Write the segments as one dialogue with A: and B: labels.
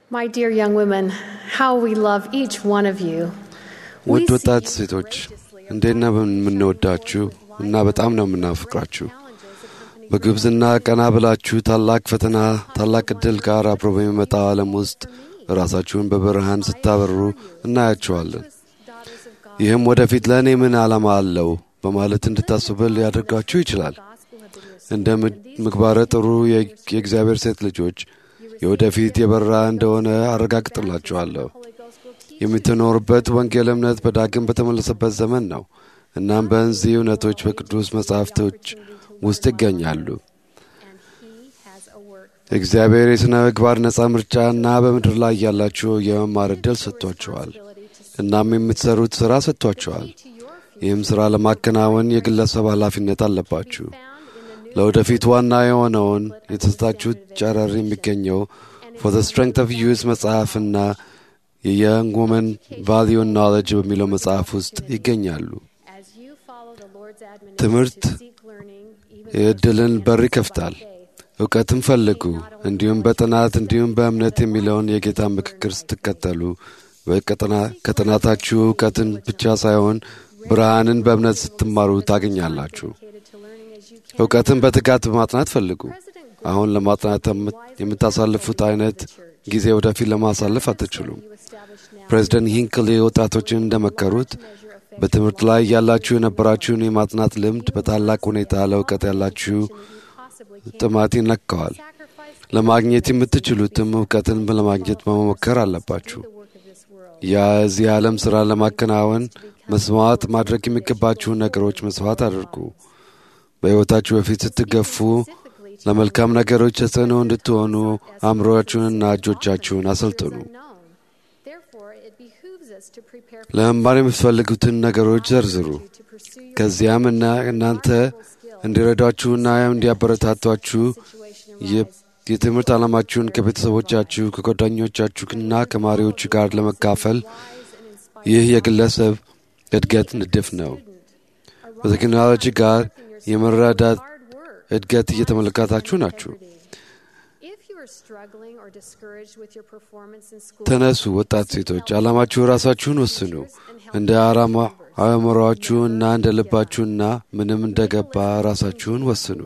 A: My dear young women, how we love each one of you.
B: ውድ ወጣት ሴቶች እንዴት ነው የምንወዳችሁ እና በጣም ነው የምናፍቃችሁ። በግብዝና ቀና ብላችሁ ታላቅ ፈተና፣ ታላቅ ዕድል ጋር አብሮ በሚመጣው ዓለም ውስጥ ራሳችሁን በብርሃን ስታበሩ እናያችኋለን። ይህም ወደፊት ለእኔ ምን ዓላማ አለው በማለት እንድታስብል ሊያደርጋችሁ ይችላል። እንደ ምግባረ ጥሩ የእግዚአብሔር ሴት ልጆች የወደፊት የበራ እንደሆነ አረጋግጥላችኋለሁ። የምትኖርበት ወንጌል እምነት በዳግም በተመለሰበት ዘመን ነው። እናም በእነዚህ እውነቶች በቅዱስ መጻሕፍቶች ውስጥ ይገኛሉ። እግዚአብሔር የሥነ ምግባር ነጻ ምርጫና በምድር ላይ ያላችሁ የመማር ዕድል ሰጥቷችኋል። እናም የምትሠሩት ሥራ ሰጥቷችኋል። ይህም ሥራ ለማከናወን የግለሰብ ኃላፊነት አለባችሁ። ለወደፊት ዋና የሆነውን የተሰጣችሁት ጨረር የሚገኘው ፎር ዘ ስትሬንግት ኦፍ ዩዝ መጽሐፍና የየንግ ውመን ቫሊዩ ኖሌጅ በሚለው መጽሐፍ ውስጥ ይገኛሉ። ትምህርት የዕድልን በር ይከፍታል። እውቀትን ፈልጉ፣ እንዲሁም በጥናት እንዲሁም በእምነት የሚለውን የጌታ ምክክር ስትከተሉ ከጥናታችሁ እውቀትን ብቻ ሳይሆን ብርሃንን በእምነት ስትማሩ ታገኛላችሁ። እውቀትን በትጋት በማጥናት ፈልጉ። አሁን ለማጥናት የምታሳልፉት አይነት ጊዜ ወደፊት ለማሳለፍ አትችሉም። ፕሬዚደንት ሂንክሊ ወጣቶችን እንደመከሩት በትምህርት ላይ ያላችሁ የነበራችሁን የማጥናት ልምድ በታላቅ ሁኔታ ለእውቀት ያላችሁ ጥማት ይነካዋል። ለማግኘት የምትችሉትም እውቀትን ለማግኘት መሞከር አለባችሁ። የዚህ ዓለም ሥራ ለማከናወን መስዋዕት ማድረግ የሚገባችሁን ነገሮች መስዋዕት አድርጉ። በሕይወታችሁ በፊት ስትገፉ ለመልካም ነገሮች ተጽዕኖ እንድትሆኑ አእምሮአችሁንና እጆቻችሁን አሰልጥኑ። ለመማር የምትፈልጉትን ነገሮች ዘርዝሩ። ከዚያም እና እናንተ እንዲረዷችሁና እንዲያበረታቷችሁ የትምህርት ዓላማችሁን ከቤተሰቦቻችሁ ከጓደኞቻችሁና ከማሪዎቹ ጋር ለመካፈል ይህ የግለሰብ እድገት ንድፍ ነው። በቴክኖሎጂ ጋር የመረዳት እድገት እየተመለከታችሁ ናችሁ። ተነሱ ወጣት ሴቶች፣ ዓላማችሁ ራሳችሁን ወስኑ። እንደ አእምሮአችሁና እንደ ልባችሁና ምንም እንደገባ ራሳችሁን ወስኑ።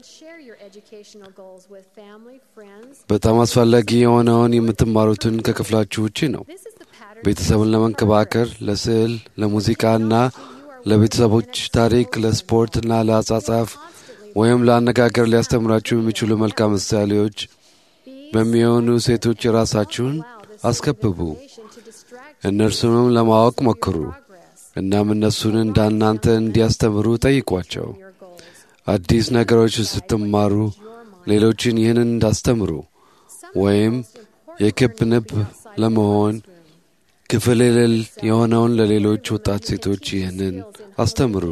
B: በጣም አስፈላጊ የሆነውን የምትማሩትን ከክፍላችሁ ውጪ ነው። ቤተሰብን ለመንከባከር፣ ለስዕል፣ ለሙዚቃና ለቤተሰቦች ታሪክ፣ ለስፖርትና ለአጻጻፍ ወይም ለአነጋገር ሊያስተምራችሁ የሚችሉ መልካም ምሳሌዎች በሚሆኑ ሴቶች የራሳችሁን አስከብቡ። እነርሱንም ለማወቅ ሞክሩ። እናም እነሱን እንዳናንተ እንዲያስተምሩ ጠይቋቸው። አዲስ ነገሮች ስትማሩ ሌሎችን ይህንን እንዳስተምሩ ወይም የክብ ንብ ለመሆን ክፍል የሌል የሆነውን ለሌሎች ወጣት ሴቶች ይህንን አስተምሩ።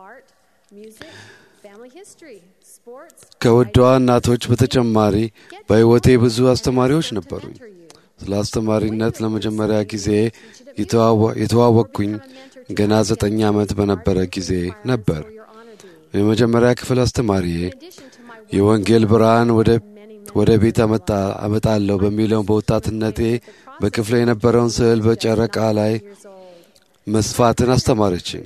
B: ከውዷ እናቶች በተጨማሪ በሕይወቴ ብዙ አስተማሪዎች ነበሩኝ። ስለ አስተማሪነት ለመጀመሪያ ጊዜ የተዋወቅኩኝ ገና ዘጠኝ ዓመት በነበረ ጊዜ ነበር። የመጀመሪያ ክፍል አስተማሪዬ የወንጌል ብርሃን ወደ ቤት አመጣለሁ በሚለው በወጣትነቴ በክፍለ የነበረውን ስዕል በጨረቃ ላይ መስፋትን አስተማረችኝ።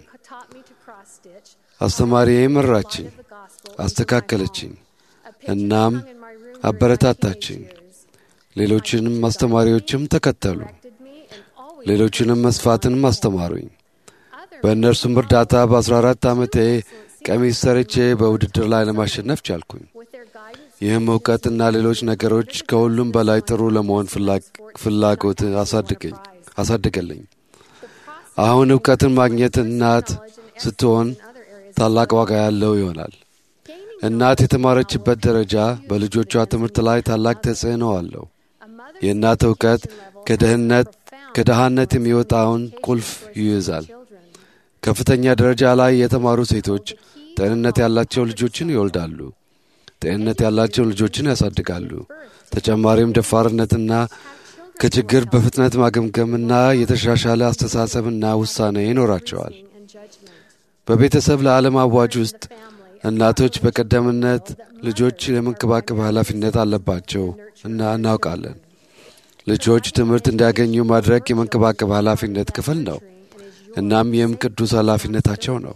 B: አስተማሪዬ መራችኝ፣ አስተካከለችኝ፣ እናም አበረታታችኝ። ሌሎችንም አስተማሪዎችም ተከተሉ። ሌሎችንም መስፋትንም አስተማሩኝ። በእነርሱም እርዳታ በ14 ዓመቴ ቀሚስ ሰርቼ በውድድር ላይ ለማሸነፍ ቻልኩኝ። ይህም እውቀትና ሌሎች ነገሮች ከሁሉም በላይ ጥሩ ለመሆን ፍላጎት አሳድገልኝ። አሁን እውቀትን ማግኘት እናት ስትሆን ታላቅ ዋጋ ያለው ይሆናል። እናት የተማረችበት ደረጃ በልጆቿ ትምህርት ላይ ታላቅ ተጽዕኖ አለው። የእናት እውቀት ከድህነት ከድሃነት የሚወጣውን ቁልፍ ይይዛል። ከፍተኛ ደረጃ ላይ የተማሩ ሴቶች ጤንነት ያላቸው ልጆችን ይወልዳሉ። ጤንነት ያላቸው ልጆችን ያሳድጋሉ። ተጨማሪም ደፋርነትና ከችግር በፍጥነት ማገምገምና የተሻሻለ አስተሳሰብና ውሳኔ ይኖራቸዋል። በቤተሰብ ለዓለም አዋጅ ውስጥ እናቶች በቀደምነት ልጆች የመንከባከብ ኃላፊነት አለባቸው እና እናውቃለን። ልጆች ትምህርት እንዲያገኙ ማድረግ የመንከባከብ ኃላፊነት ክፍል ነው። እናም ይህም ቅዱስ ኃላፊነታቸው ነው።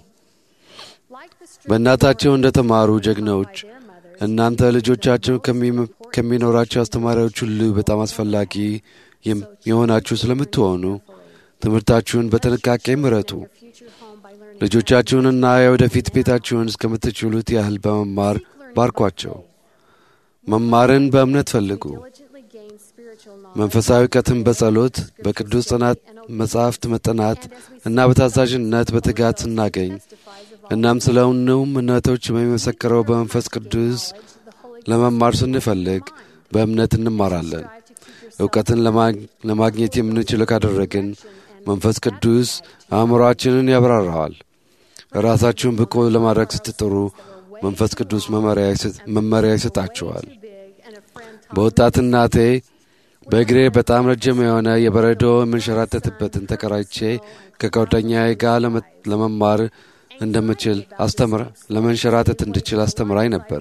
B: በእናታቸው እንደ ተማሩ ጀግኖች እናንተ ልጆቻቸው ከሚኖራቸው አስተማሪዎች ሁሉ በጣም አስፈላጊ የሆናችሁ ስለምትሆኑ ትምህርታችሁን በጥንቃቄ ምረጡ። ልጆቻችሁንና የወደፊት ቤታችሁን እስከምትችሉት ያህል በመማር ባርኳቸው። መማርን በእምነት ፈልጉ። መንፈሳዊ እውቀትን በጸሎት በቅዱስ ጥናት መጻሕፍት መጠናት እና በታዛዥነት በትጋት ስናገኝ እናም ስለ እውነውም እምነቶች በሚመሰክረው በመንፈስ ቅዱስ ለመማር ስንፈልግ በእምነት እንማራለን። እውቀትን ለማግኘት የምንችለው ካደረግን መንፈስ ቅዱስ አእምሮአችንን ያብራራዋል። ራሳችሁን ብቁ ለማድረግ ስትጥሩ መንፈስ ቅዱስ መመሪያ ይሰጣችኋል። በወጣትናቴ በእግሬ በጣም ረጅም የሆነ የበረዶ የምንሸራተትበትን ተከራይቼ ከጓደኛዬ ጋር ለመማር እንደምችል አስተምረ ለመንሸራተት እንድችል አስተምራኝ ነበር።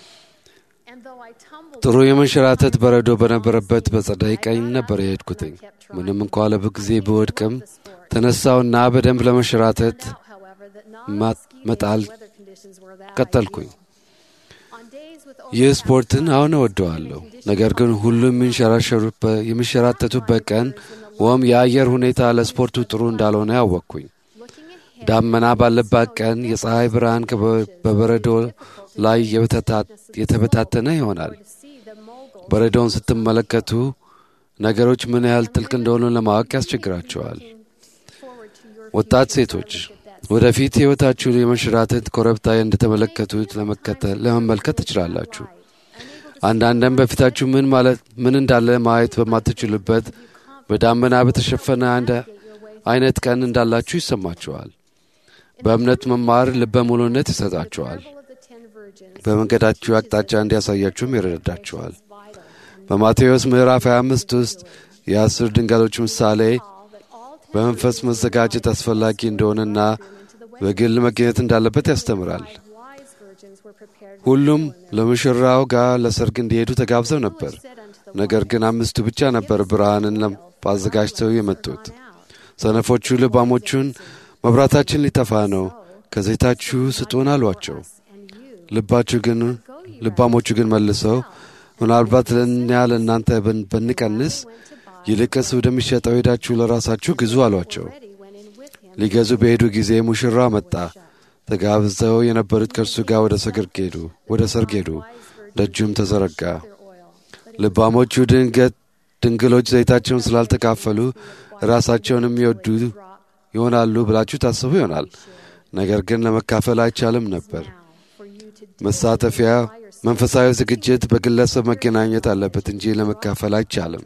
B: ጥሩ የመንሸራተት በረዶ በነበረበት በጸዳይ ቀኝ ነበር የሄድኩትኝ። ምንም እንኳ ለብዙ ጊዜ ብወድቅም ተነሳውና በደንብ ለመንሸራተት መጣል ቀጠልኩኝ። ይህ ስፖርትን አሁን እወደዋለሁ። ነገር ግን ሁሉም የሚንሸራተቱበት ቀን ወይም የአየር ሁኔታ ለስፖርቱ ጥሩ እንዳልሆነ ያወቅኩኝ። ዳመና ባለባት ቀን የፀሐይ ብርሃን በበረዶ ላይ የተበታተነ ይሆናል። በረዶውን ስትመለከቱ ነገሮች ምን ያህል ጥልቅ እንደሆኑ ለማወቅ ያስቸግራቸዋል። ወጣት ሴቶች ወደፊት ሕይወታችሁን የመንሸራተት ኮረብታ እንደተመለከቱት ለመመልከት ትችላላችሁ። አንዳንድም በፊታችሁ ምን ማለት ምን እንዳለ ማየት በማትችሉበት በዳመና በተሸፈነ አንድ አይነት ቀን እንዳላችሁ ይሰማችኋል። በእምነት መማር ልበ ሙሉነት ይሰጣችኋል። በመንገዳችሁ አቅጣጫ እንዲያሳያችሁም ይረዳችኋል። በማቴዎስ ምዕራፍ 25 ውስጥ የአስር ድንጋሎች ምሳሌ በመንፈስ መዘጋጀት አስፈላጊ እንደሆነና በግል መገኘት እንዳለበት ያስተምራል። ሁሉም ለሙሽራው ጋር ለሰርግ እንዲሄዱ ተጋብዘው ነበር። ነገር ግን አምስቱ ብቻ ነበር ብርሃንን አዘጋጅተው የመጡት። ሰነፎቹ ልባሞቹን መብራታችን ሊጠፋ ነው፣ ከዘይታችሁ ስጡን አሏቸው። ልባችሁ ግን ልባሞቹ ግን መልሰው ምናልባት ለእኛ ለእናንተ ብንቀንስ ይልቅስ ወደሚሸጠው ሄዳችሁ ለራሳችሁ ግዙ አሏቸው። ሊገዙ በሄዱ ጊዜ ሙሽራ መጣ። ተጋብዘው የነበሩት ከእርሱ ጋር ወደ ሰርግ ሄዱ ወደ ሰርግ ሄዱ። ደጁም ተዘረጋ። ልባሞቹ ድንገት ድንግሎች ዘይታቸውን ስላልተካፈሉ ራሳቸውን የሚወዱ ይሆናሉ ብላችሁ ታስቡ ይሆናል። ነገር ግን ለመካፈል አይቻልም ነበር። መሳተፊያ መንፈሳዊ ዝግጅት በግለሰብ መገናኘት አለበት እንጂ ለመካፈል አይቻልም።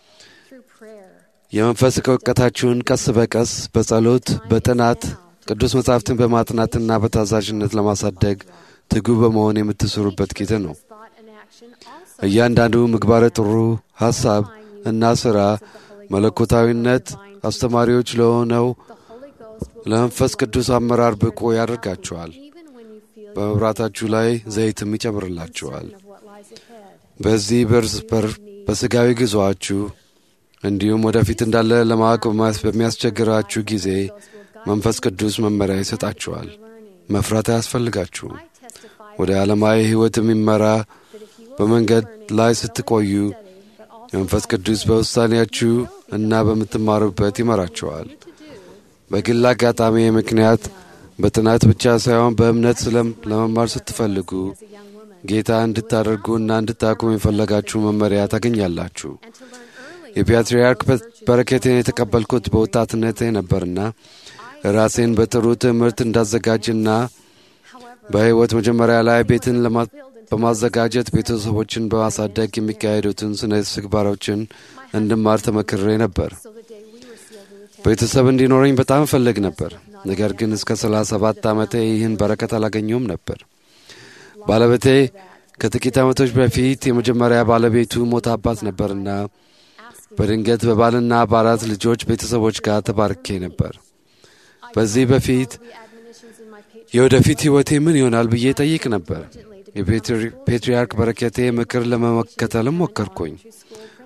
B: የመንፈስ እውቀታችሁን ቀስ በቀስ በጸሎት በጥናት ቅዱስ መጻሕፍትን በማጥናትና በታዛዥነት ለማሳደግ ትጉ በመሆን የምትስሩበት ጊዜ ነው። እያንዳንዱ ምግባረ ጥሩ ሐሳብ እና ሥራ መለኮታዊነት አስተማሪዎች ለሆነው ለመንፈስ ቅዱስ አመራር ብቁ ያደርጋችኋል። በመብራታችሁ ላይ ዘይትም ይጨምርላችኋል። በዚህ በር በሥጋዊ ጉዞአችሁ እንዲሁም ወደፊት እንዳለ ለማወቅ በሚያስቸግራችሁ ጊዜ መንፈስ ቅዱስ መመሪያ ይሰጣችኋል። መፍራት አያስፈልጋችሁም። ወደ ዓለማዊ ሕይወት የሚመራ በመንገድ ላይ ስትቆዩ መንፈስ ቅዱስ በውሳኔያችሁ እና በምትማሩበት ይመራችኋል። በግል አጋጣሚ ምክንያት በጥናት ብቻ ሳይሆን በእምነት ስለም ለመማር ስትፈልጉ ጌታ እንድታደርጉ እና እንድታቁም የፈለጋችሁ መመሪያ ታገኛላችሁ። የፓትርያርክ በረከቴን የተቀበልኩት በወጣትነቴ ነበርና ራሴን በጥሩ ትምህርት እንዳዘጋጅና በሕይወት መጀመሪያ ላይ ቤትን በማዘጋጀት ቤተሰቦችን በማሳደግ የሚካሄዱትን ስነ ስግባሮችን እንድማር ተመክሬ ነበር። ቤተሰብ እንዲኖረኝ በጣም እፈልግ ነበር። ነገር ግን እስከ ሰላሳ ሰባት ዓመቴ ይህን በረከት አላገኘውም ነበር። ባለቤቴ ከጥቂት ዓመቶች በፊት የመጀመሪያ ባለቤቱ ሞታባት ነበርና በድንገት በባልና በአራት ልጆች ቤተሰቦች ጋር ተባርኬ ነበር። በዚህ በፊት የወደፊት ሕይወቴ ምን ይሆናል ብዬ ጠይቅ ነበር። የፔትርያርክ በረከቴ ምክር ለመመከተልም ሞከርኩኝ።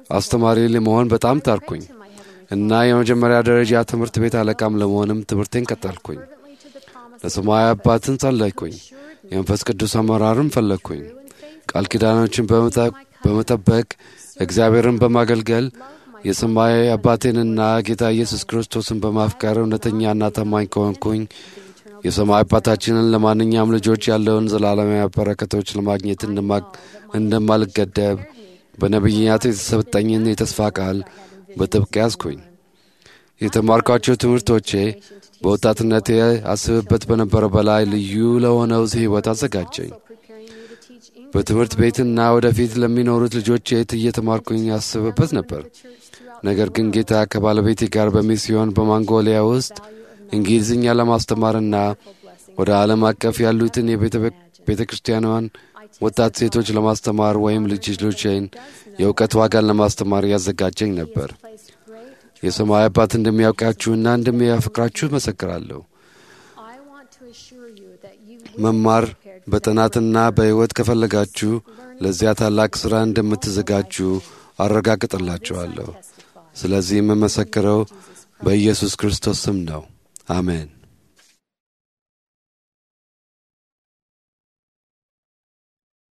B: አስተማሪ ለመሆን በጣም ታርኩኝ እና የመጀመሪያ ደረጃ ትምህርት ቤት አለቃም ለመሆንም ትምህርቴን ቀጠልኩኝ። ለሰማያዊ አባትን ጸለይኩኝ። የመንፈስ ቅዱስ አመራርም ፈለግኩኝ። ቃል ኪዳኖችን በመጠበቅ እግዚአብሔርን በማገልገል የሰማያዊ አባቴንና ጌታ ኢየሱስ ክርስቶስን በማፍቀር እውነተኛና ታማኝ ከሆንኩኝ የሰማይ አባታችንን ለማንኛውም ልጆች ያለውን ዘላለማዊ በረከቶች ለማግኘት እንደማልገደብ በነቢያት የተሰጠኝን የተስፋ ቃል በጥብቅ ያዝኩኝ። የተማርኳቸው ትምህርቶቼ በወጣትነቴ አስብበት በነበረ በላይ ልዩ ለሆነው ሕይወት አዘጋጀኝ። በትምህርት ቤትና ወደፊት ለሚኖሩት ልጆቼ እየተማርኩኝ ያስብበት ነበር። ነገር ግን ጌታ ከባለቤቴ ጋር በሚስዮን በማንጎሊያ ውስጥ እንግሊዝኛ ለማስተማርና ወደ ዓለም አቀፍ ያሉትን የቤተ ክርስቲያኗን ወጣት ሴቶች ለማስተማር ወይም ልጅ ልጆቼን የእውቀት ዋጋን ለማስተማር ያዘጋጀኝ ነበር። የሰማይ አባት እንደሚያውቃችሁና እንደሚያፈቅራችሁ መሰክራለሁ። መማር በጥናትና በሕይወት ከፈለጋችሁ ለዚያ ታላቅ ሥራ እንደምትዘጋጁ አረጋግጥላችኋለሁ። ስለዚህ የምመሰክረው በኢየሱስ ክርስቶስ ስም ነው። አሜን።